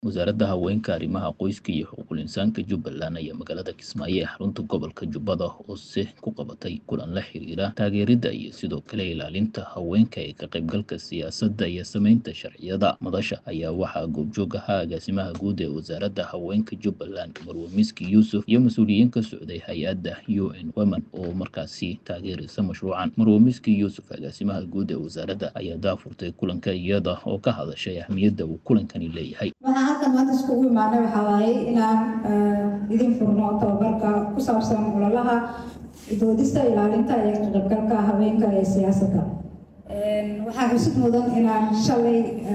wasaaradda haweenka arrimaha qoyska iyo xuquuqul insaanka jubbaland ayaa magaalada kismaayo ee xarunta gobolka jubbada hoose ku qabatay kulan la xiriira taageeridda iyo sidoo kale ilaalinta haweenka ee ka qaybgalka siyaasadda iyo sameynta sharciyada madasha ayaa waxaa goobjoog ahaa agaasimaha guud ee wasaaradda haweenka jubbaland marwe miski yuusuf iyo mas-uuliyiin ka socday hay-adda u n women oo markaasi taageeraysa mashruucan marwe miski yuusuf agaasimaha guud ee wasaaradda ayaa daafurtay kulanka iyada oo ka hadashay ahmiyadda uu kulankani leeyahay waxaan halkan maanta iskugu imaanay waxaa waaye inaan idin furno tababarka ku saabsan ololaha doodista ilaalinta iyo ka qaybgalka haweenka ee siyaasadda waxaa xusid mudan inaan shalay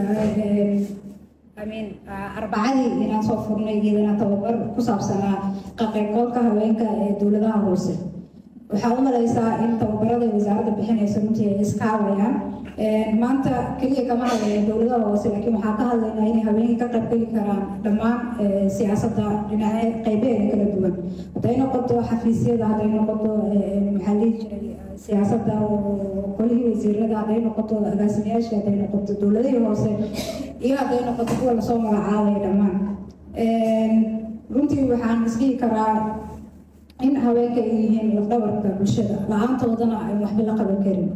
amin arbacadii inaan soo furnay iyadana tababar ku saabsanaa ka qaybgalka haweenka ee dowladaha hoose waxaa u malaysaa in tababarada wasaaradda bixinaysa runtii ay iskaawayaan maanta keliya kama hadlaya dowladaha hoose laakiin waxaa ka hadlaynaa inay haweenka ka qaybgeli karaan dhammaan siyaasadda dhinace qaybeeda kala duwan hadday noqoto xafiisyada hadday noqoto maxaa lihi jiray siyaasadda qolihii wasiirada hadday noqoto agaasimayaasha hadday noqoto dowladihii hoose iyo hadday noqoto kuwa lasoo magacaabaya dhammaan runtii waxaan isdhihi karaa in haweenka ay yihiin lafdhabarka bulshada la-aantoodana ay waxba la qaban karin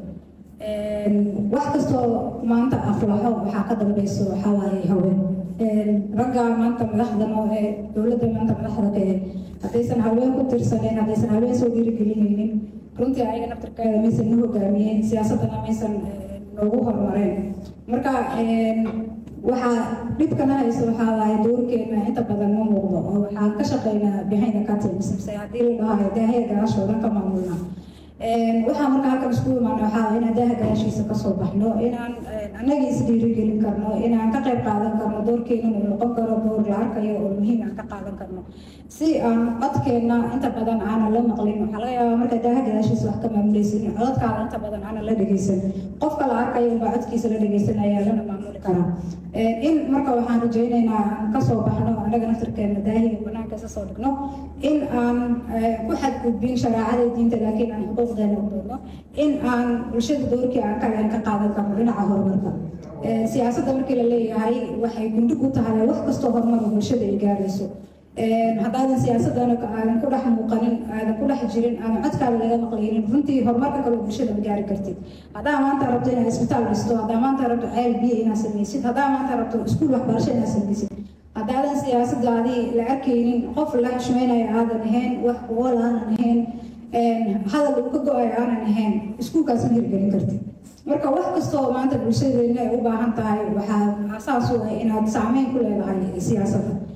wax kastoo maanta aflaxo waxaa ka dambeyso waxaa waaye haween ragga maanta madaxdan oo ee dowladda maanta madaxda ka ee haddaysan haween ku tirsaneyn haddaysan haween soo dhiirigelinaynin runtii ayaga naftarkeeda maysan na hogaamiyeen siyaasaddana maysan noogu horumareen marka waxaa dhibkana hayso waxaa waaye doorkeena inta badan ma muuqdo oo waxaan ka shaqeynaa behind the curtains mise haddii la dhahayo daahiya gadaashoo dhan ka maamulna waxaa marka halkan isku imaana waxaa inaan daaha gadaashiisa kasoo baxno inaan annaga is dhiirigelin karno inaan ka qayb qaadan karno doorkeena uu noqon karo door la arkayo oo muhiim aan ka qaadan karno si aan codkeenna inta badan aanan la maqlin waxaa laga yaabaa marka daaha gadaashiisa wax ka maamulaysin codadkaada inta badan aanan la dhegeysan qofka la arkayo unbaa codkiisa la dhegeysanaya lana maamuli karaa in marka waxaan rajaynaynaa aan kasoo baxno annaga naftarkeena daahiga banaanka isa soo dhigno in aan ku xadgudbin shareecada diinta laakiin aan xuquuqdeena u doodno in aan bulshada doorkii aan kale ka qaadan karno dhinaca horumarka siyaasadda markii la leeyahay waxay gundhig u tahay wax kastoo horumar bulshada ay gaarayso haddaadan siyaasadana aadan ku dhex muuqanin aadan ku dhex jirin aadan codkaada laga maqlaynin runtii horumarka kale bulshada ma gaari kartid haddaa maanta rabto inaad isbitaal dhisto haddaa maanta rabto ceel biyo inaad samaysid haddaa maanta rabto iskuul waxbarasho inaad samaysid haddaadan siyaasadaadii la arkaynin qof la xushmeynaya aadan ahayn wax kuwal aanan ahayn hadal uu ka go-ay aanan ahayn iskuulkaas ma hirgelin kartid marka wax kastoo maanta bulshadeena ay u baahan tahay waxaa asaas u ah inaad saameyn ku leedahay siyaasadda